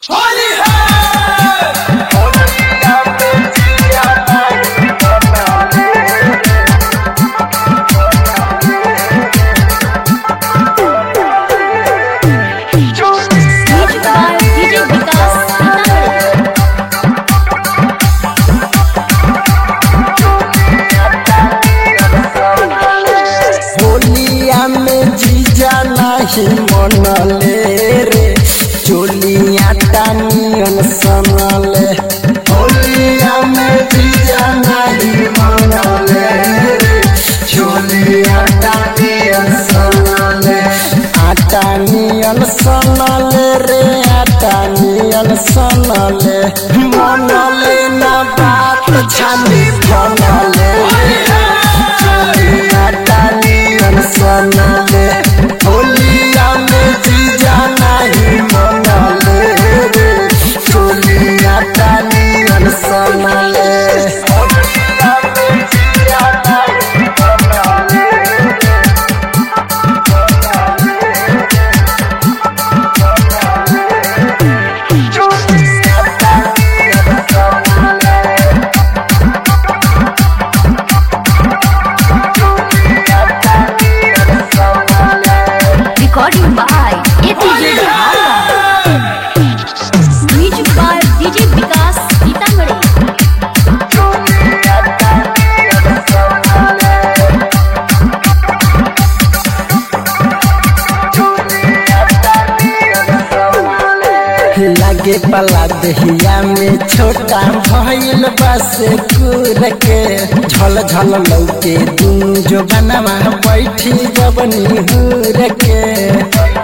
होली है music by DJ Vikas Sitamarhi होलिया में जीजा नहीं मनले रे चोलिया टानियन सनले होलिया में जीजा नहीं मनले रे चोलिया टानियन सनले आटानियन सनले रे आटानियन सनले मनले ना बात छानी बनले चोलिया टानियन सनले होलिया में जीजा नहीं मनले रे चोलिया टानियन सनले होलिया में जीजा नहीं मनले चोलिया टानियन सनले recording by ATJ music by DJ Vikas Sitamarhi लगे पला दहिया में छोटा भइल बस कुर के झल झल लौके दुनु जो बनवा बैठी जबनी हुर के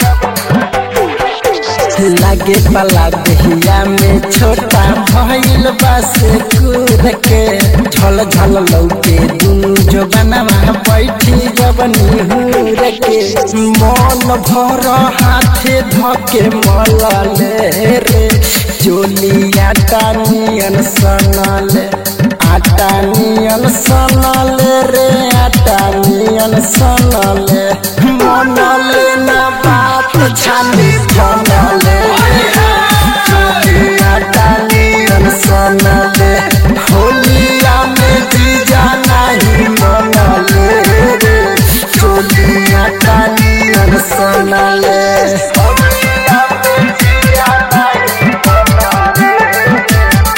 लगे पला दहिया में छोटा भइल बस कुर के झल झल लौके दुनु जो बनवा बैठी जबनी हुर के मन भर हाथे धके मलले रे चोलिया टानियन सनले आटानियन सनले रे आटानियन सनले मनले ना बात छानी बनले चोलिया टानियन सनले होलिया में जीजा नहीं मनले रे चोलिया टानियन सनले होलिया में जीजा नहीं मनले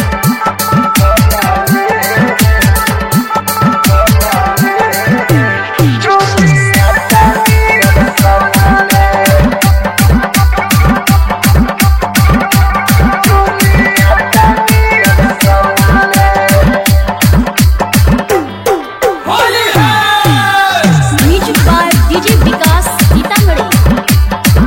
चोलिया टानियन सनले होली है music by DJ Vikas Sitamarhi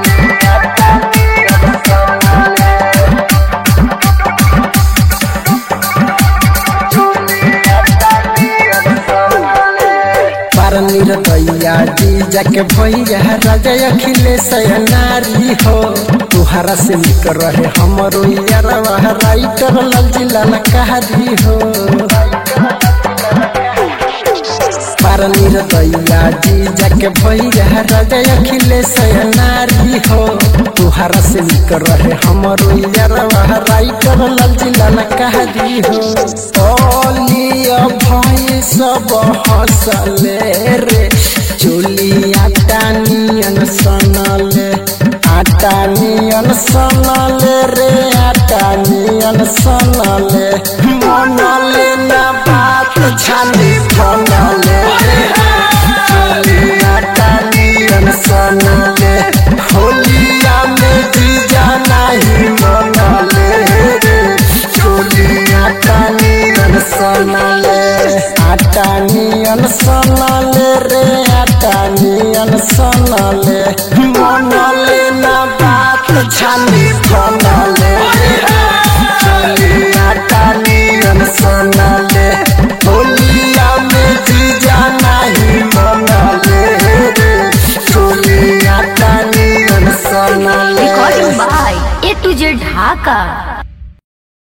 पर निरदैया जी जाके भैया राजा अखिलेश नारी हो तुहरा से निक रहे हमरो यारवा राइटर लाल जिला नकारी हो पर निरदैया जी जाके भैया राजा अखिलेश नारी हो तुहरा से निक रहे हमरो यारवा राइटर लाल जिला नकारी हो ओलिया भाई सब हंसले रे चोलिया टानियन सनले आटानियन सनले रे आटानियन सनले मनले ना बात छानी बनले चोलिया टानियन सनले होलिया में जीजा नहीं मनले रे चोलिया टानियन सनले आटानियन सनले रे आटानियन सनले